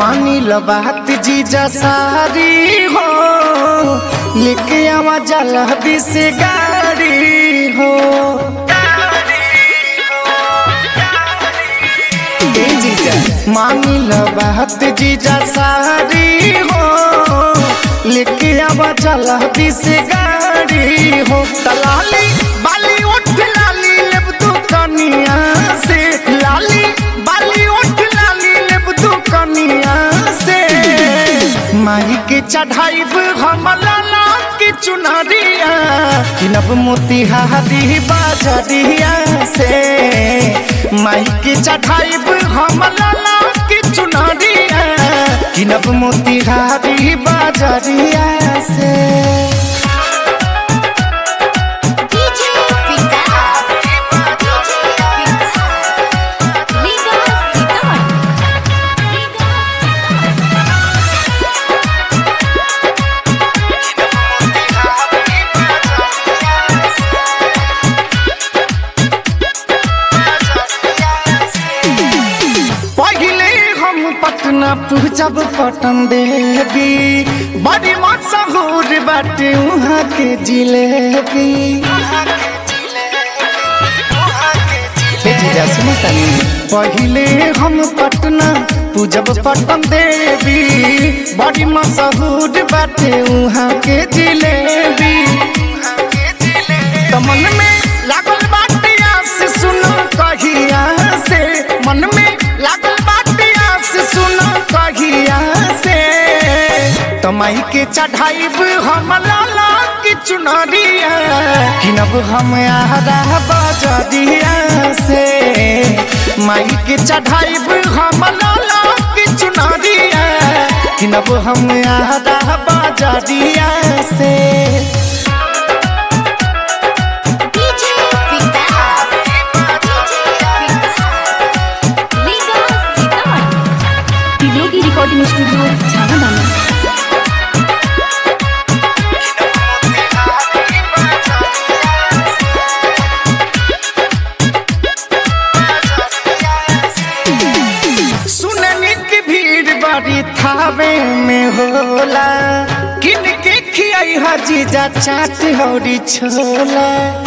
मानी लो बात जीजा सारी हो लेके आवा जल्दी से गाड़ी हो ए जीजा मानी लो बात जीजा सारी हो लेके आवा जल्दी से गाड़ी हो तलाली बाली उठ लाली लेब तू कनिया से लाली बाली उठ लाली लेब तू कनिया से माई के चढ़ाइब हम लाला के चुनरिया किनब मोतिहारी बाजरिया से माई के चढ़ाइब हम लाला के चुनरिया किनब मोतिहारी बाजरिया से DJ Vikas. DJ Vikas. Liga Sitar. Liga पहले हम पटना पूजब पटन देवी बड़ी मशहूर बाटे वहाँ के जिलेबी हे जीजा सुनो तनी पहले हम पटना पूजब पटन देवी बड़ी मशहूर बाटे वहाँ के जिलेबी तो मन में लागल बाटे आस सुनो कहिया से मन में लागल बाटे आस सुनो कहिया से तमाई के चढ़ाइब हम लाला की चुनरिया किनब हम आरा बजरिया से माई के चढ़ाइब हम लाला की चुनरिया किनब हम आरा बजरिया से DJ Vikas. DJ Vikas. Liga Sitar. Tiloki recording studio झागादाना सुनने की भीड़ बड़ी थावे में होला किन के खियाई हजीजा चाट हौरी छोला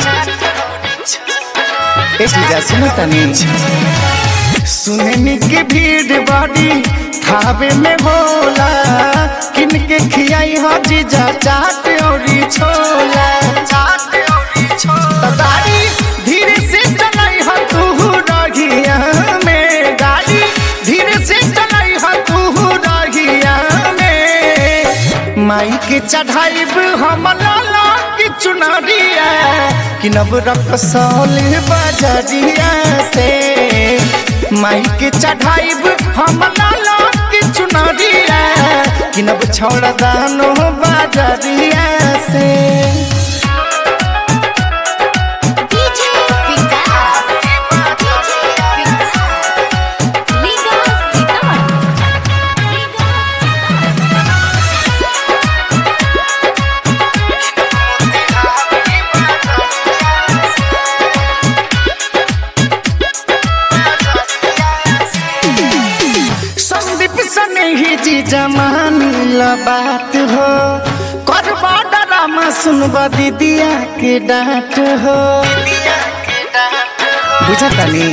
ए जीजा सुनो तनी सुनने की भीड़ बड़ी थावे में होला किन के खियाई हजीजा चाट हौरी छोला चाट हौरी छोला गाड़ी धीरे से चलाई ह तू रहिया में गाड़ी धीरे से चलाई ह तू रहिया में माई के चढ़ाइब हम लाला की चुनरिया किनब रकसौल बजरिया से माई के चढ़ाइब हम लाला की चुनरिया किनब छोड़ दानो बजरिया से DJ Vikas. DJ Vikas. Liga Sitar. Liga Sandeep सने ही जी जमान बात हो करबा डरामा सुनबा दीदिया के डांट हो बुझा तनी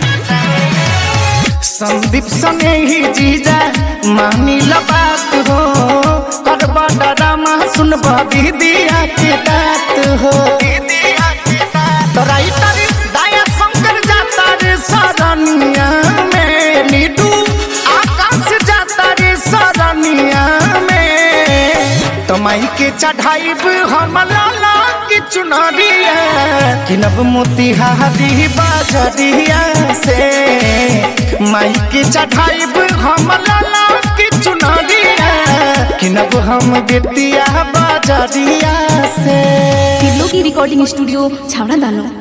संदीप सने ही जीजा मानी बात हो करबा डरामा सुनबा दीदिया के डांट हो तो राइटर दया शंकर जाता रे सरनिया में नीडू आकाश जाता रे सरनिया में तो माई के चढ़ाइब हम लाला की चुनरिया किनब मोतिहारी बाजरिया से माई के चढ़ाइब हम लाला की चुनरिया किनब हम बेतिया बाजरिया से तिलोकी रिकॉर्डिंग स्टूडियो झागादाना